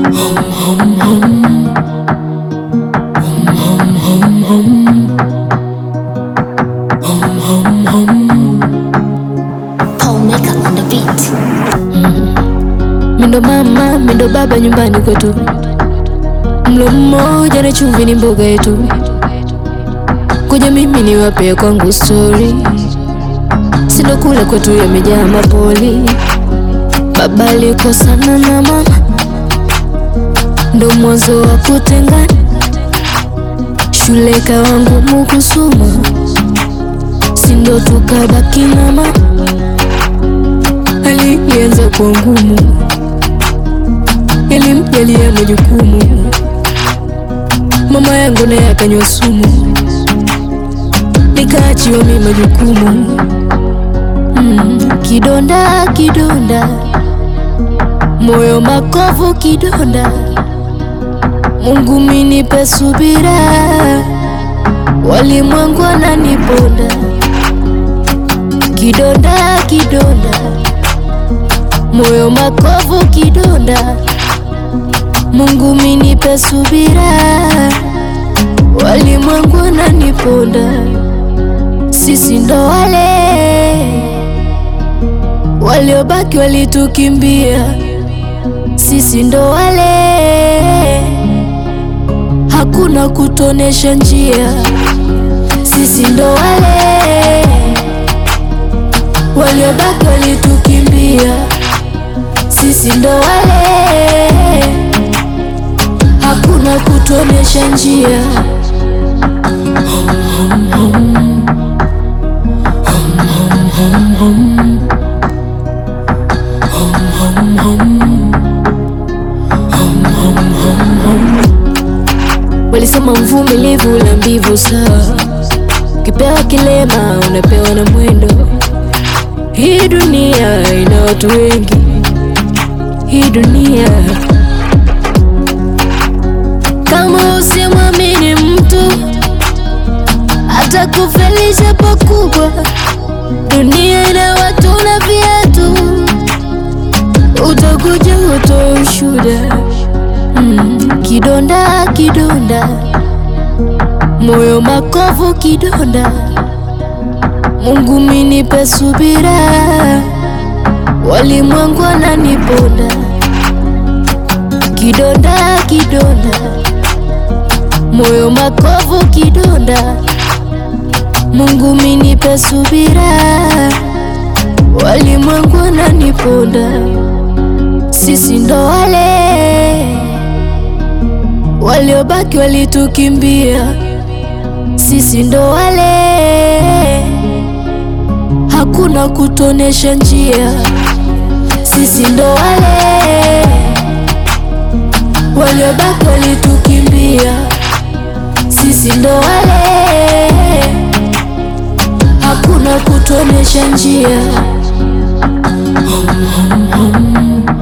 Paul Maker on the beat. Mindo mama, mindo baba nyumbani kwetu, mlo mmoja na chumvi ni mboga yetu. Kuja mimi niwape kwangu story, sindo kule kwetu yamejaa mapoli. Baba alikosana na mama, ndo mwanzo wa kutengana. Shule kawa ngumu kusoma, sindo tukabaki na mama. Hali ilianza kuwa ngumu, yalimjalia majukumu. Mama yangu naye akanywa sumu, nikaachiwa mimi majukumu. Mm, kidonda kidonda, moyo makovu kidonda. Mungu minipe subira, walimwengu wananiponda. Kidonda kidonda, moyo makovu kidonda. Mungu minipe subira, walimwengu wananiponda. Sisi ndo wale waliobaki walitukimbia, sisi ndo wale hakuna kutonesha njia, sisi ndo wale waliobaki walitukimbia, sisi ndo wale hakuna kutonesha njia. Walisema mvumilivu la mbivu sawa, ukipewa kilema unapewa na mwendo. Hii dunia ina watu wengi, hii dunia kama usimwamini mtu atakufelisha pakubwa. Dunia ina watu na viatu, utakuja utoe ushuda. Mm, kidonda kidonda, moyo makovu kidonda. Mungu minipe subira, walimwengu wananiponda. Kidonda kidonda, moyo makovu kidonda. Mungu minipe subira, walimwengu wananiponda. Sisi ndo wale waliobaki walitukimbia, sisi ndo wale hakuna kutonesha njia, sisi ndo wale waliobaki walitukimbia, sisi ndo wale hakuna kutonesha njia.